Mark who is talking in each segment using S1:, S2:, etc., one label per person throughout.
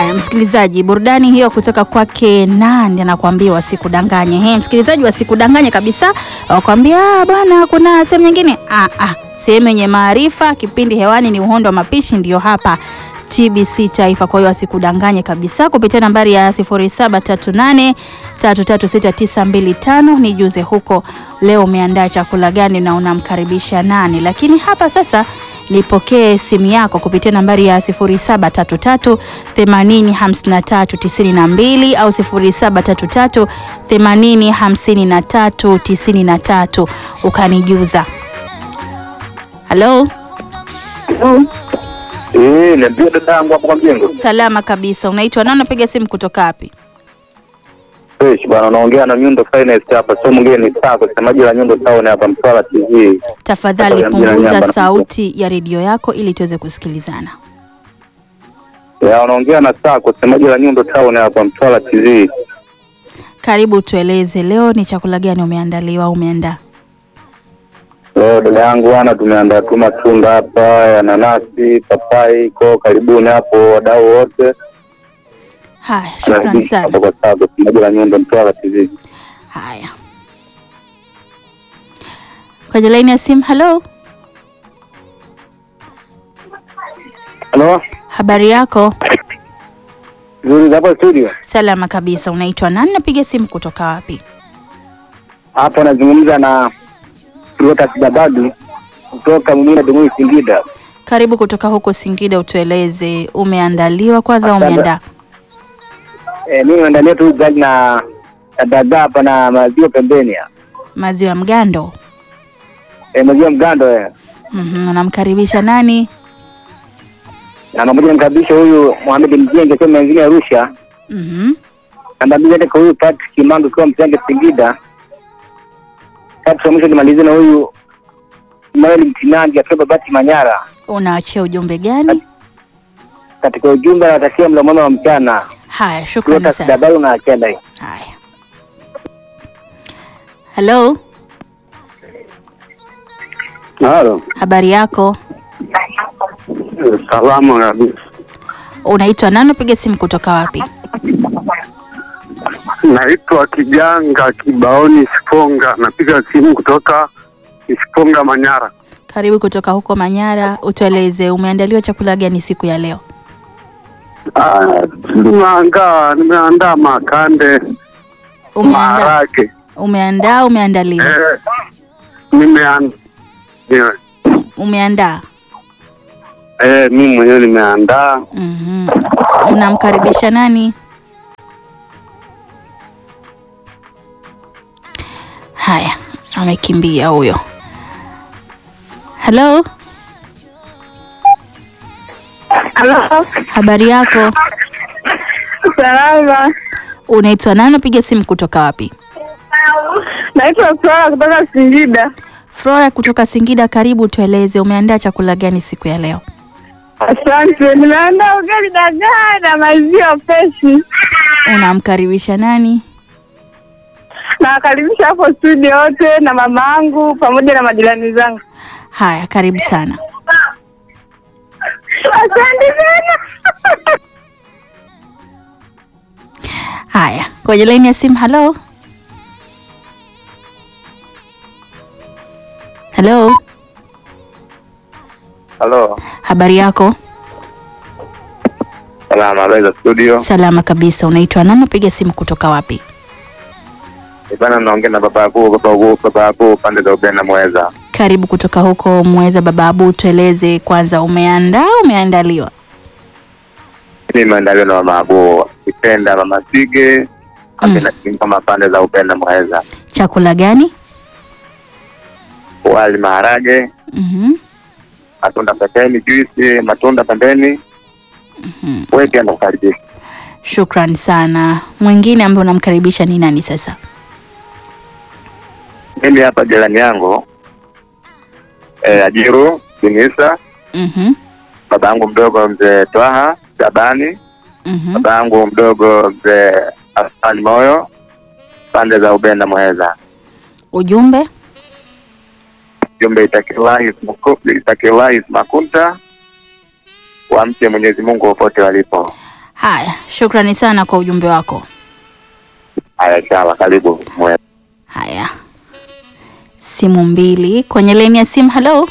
S1: Haya, msikilizaji, burudani hiyo kutoka kwake nani anakuambia wasikudanganye. He, msikilizaji, wasikudanganye kabisa, wakwambia bwana, kuna sehemu nyingine. Ah, ah, sehemu yenye maarifa. Kipindi hewani ni uhondo wa mapishi, ndio hapa TBC Taifa. Kwa hiyo wasikudanganye kabisa, kupitia nambari ya 0738336925 nijuze huko leo umeandaa chakula gani na unamkaribisha nani. Lakini hapa sasa nipokee simu yako kupitia nambari ya 0733 80 53 92 au 0733 80 53 93 ukanijuza. Halo,
S2: Eh, niambie dada yangu hapo kwa mjengo.
S1: salama kabisa. Unaitwa nani? Unapiga simu kutoka wapi?
S2: Fresh bwana, unaongea na Nyundo Finest hapa. Sio mwingine ni Sako, semaji la Nyundo Town hapa Mtwara TV.
S1: Tafadhali
S2: Hapa ya mjini
S1: punguza
S2: Nyamba.
S1: sauti ya redio yako ili tuweze kusikilizana.
S2: Ya unaongea na Sako, semaji la Nyundo Town hapa Mtwara TV.
S1: Karibu, tueleze leo ni chakula gani umeandaliwa au umeandaa?
S2: Leo dada yangu bwana, tumeandaa tu matunda hapa ya nanasi, papai, ko karibuni hapo wadau wote.
S1: Haya, shukrani
S2: Karibuni
S1: sana.
S2: hapa kwa Sako, semaji la Nyundo Mtwara TV.
S1: Haya, kwenye laini ya simu. Halo,
S2: Halo?
S1: habari yako?
S2: Nzuri hapa studio.
S1: Salama kabisa. Unaitwa nani? Napiga simu kutoka wapi?
S2: Hapa nazungumza na Lucas Babadu kutoka Mumina Dumui Singida.
S1: Karibu kutoka huko Singida, utueleze umeandaliwa kwanza au
S2: Asante.
S1: umeandaa?
S2: Eh, mimi naandalia tu ugali na na dagaa hapa na maziwa pembeni. ya.
S1: Maziwa ya mgando.
S2: Eh, maziwa mgando eh.
S1: Mhm, unamkaribisha nani?
S2: Na pamoja namkaribisha huyu Mohamed Mjenge kwa mengine Arusha.
S1: Mhm.
S2: Na baadaye hata kwa huyu Patrick Kimangu kwa Msenge Singida. Tatu mwisho nimalize na huyu Mael Mtinangi akiwa Babati Manyara.
S1: Unaachia ujumbe gani?
S2: Katika ujumbe anatakia mlo mwema wa mchana.
S1: Haya, shukrani
S2: Lucas
S1: sana.
S2: Dabaru na Akenda hii.
S1: Haya, halo,
S2: Halo.
S1: habari yako?
S2: Salamu kabisa.
S1: Unaitwa nani? Unapiga simu kutoka wapi?
S3: Naitwa Kijanga Kibaoni Siponga, napiga simu kutoka Siponga, Manyara.
S1: Karibu kutoka huko Manyara, utueleze umeandaliwa chakula gani siku ya leo?
S3: Ah, Nimeandaa nimeandaa makande,
S1: Umeandaa,
S3: maharage
S1: umeandaa, umeandaliwa?
S3: eh, nimeandaa
S1: Umeandaa.
S3: eh, mimi mwenyewe nimeandaa.
S1: Mhm. Unamkaribisha nani? Haya, amekimbia huyo. Halo,
S4: Halo,
S1: habari yako?
S4: salama.
S1: Unaitwa nani? Unapiga simu kutoka wapi?
S4: Naitwa Flora kutoka Singida.
S1: Flora kutoka Singida, karibu. Tueleze umeandaa chakula gani siku ya leo?
S4: Asante. Nimeandaa ugali dagaa na maziwa freshi.
S1: Unamkaribisha nani?
S4: Nawakaribisha hapo studio wote na mama yangu pamoja na majirani zangu.
S1: Haya, karibu sana.
S4: Asante sana.
S1: Haya, kwenye laini ya simu. Halo, halo,
S2: Halo.
S1: habari yako?
S2: Salama, habari za studio.
S1: Salama kabisa. Unaitwa nani? Unapiga simu kutoka wapi?
S2: Bana, naongea na baba yako, baba yako, baba yako pande za Ubena Mweza.
S1: Karibu kutoka huko Mweza. Baba Abu, tueleze kwanza, umeandaa umeandaliwa?
S2: Mimi nimeandaliwa na mama Abu Kipenda, mama Sige amena kama pande za Upenda Mweza,
S1: Chakula gani?
S2: wali, maharage,
S1: Mhm.
S2: matunda pembeni, juisi, matunda pembeni.
S1: Mhm.
S2: Wewe pia nakukaribisha.
S1: Shukran sana. Mwingine ambaye unamkaribisha ni nani sasa?
S2: Mimi hapa jirani yangu eh, Ajiru Binisa,
S1: Mhm.
S2: baba yangu mdogo mzee Twaha Shabani,
S1: Mhm.
S2: baba yangu mdogo mzee Asani Moyo, pande za Ubenda Mweza.
S1: Ujumbe?
S2: Jumbe itakiwahi itakiwahi makunta wamche Mwenyezi Mungu popote walipo.
S1: Haya, shukrani sana kwa ujumbe wako.
S3: Haya, sawa, karibu mwe.
S1: Haya, simu mbili kwenye laini ya simu. Halo,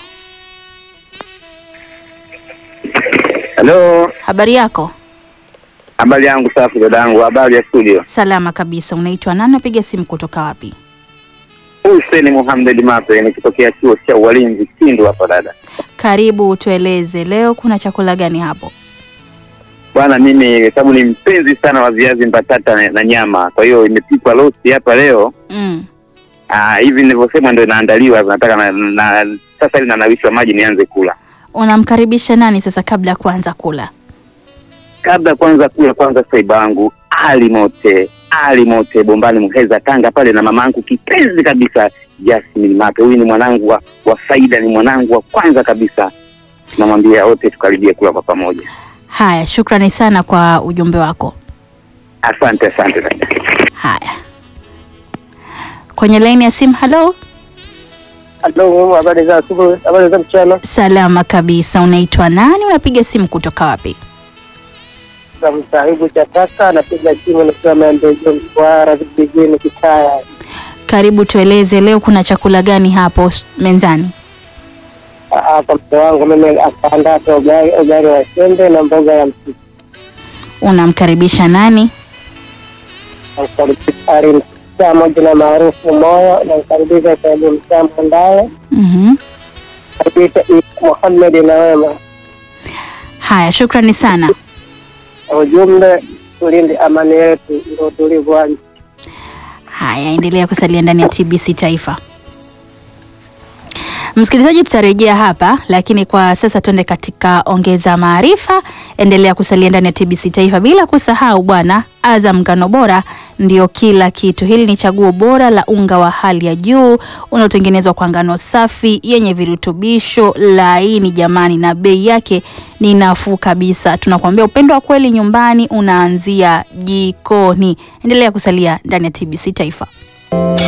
S3: Halo,
S1: habari yako?
S3: habari yangu safi dadangu, habari ya studio.
S1: Salama kabisa. Unaitwa nani? Napiga simu kutoka wapi?
S3: Hussein Muhammad Mape nikitokea chuo cha ualinzi Kindu hapa dada.
S1: Karibu, tueleze leo kuna chakula gani hapo?
S3: Bwana, mimi sababu ni mpenzi sana wa viazi mbatata na, na nyama, kwa hiyo imepikwa roast hapa leo.
S1: Mm.
S3: Ah, hivi nilivyosema ndio inaandaliwa, nataka na, na sasa hivi nanawishwa maji nianze kula.
S1: Unamkaribisha nani sasa kabla ya kuanza kula?
S3: Kabla ya kwanza kula, kwanza saiba wangu Ali Mote, Ali Mote Bombani Muheza Tanga pale, na mama yangu kipenzi kabisa Jasmine Mape. Huyu ni mwanangu wa, wa faida, ni mwanangu wa kwanza kabisa. Namwambia wote tukaribie kula kwa pamoja.
S1: Haya, shukrani sana kwa ujumbe wako.
S3: Asante, asante dada.
S1: Haya, kwenye laini ya simu. Halo,
S2: Halo, habari za asubuhi, habari za mchana.
S1: salama kabisa. Unaitwa nani? Unapiga simu kutoka wapi?
S2: Za msahibu cha taka napiga simu nikiwa maendeleo Mtwara vijijini Kitaya.
S1: Karibu, tueleze leo kuna chakula gani hapo s- mezani?
S2: Hapa mke wangu mimi akaandaa tu ugali ugali wa sembe na mboga ya mchicha.
S1: Unamkaribisha nani?
S2: Alimsikia moja na maarufu moyo na mkaribisha Saidi Msambo ndaye
S1: Mhm.
S2: karibisha Muhammad na wema.
S1: Haya, shukrani sana.
S2: Ujumbe tulinde amani yetu ndio utulivu wa nchi.
S1: Haya, endelea kusalia ndani ya TBC Taifa. Msikilizaji, tutarejea hapa, lakini kwa sasa tuende katika ongeza maarifa. Endelea kusalia ndani ya TBC Taifa, bila kusahau bwana, Azam ngano bora ndio kila kitu. Hili ni chaguo bora la unga wa hali ya juu unaotengenezwa kwa ngano safi yenye virutubisho laini, jamani, na bei yake ni nafuu kabisa. Tunakuambia upendo wa kweli nyumbani unaanzia jikoni. Endelea kusalia ndani ya TBC Taifa.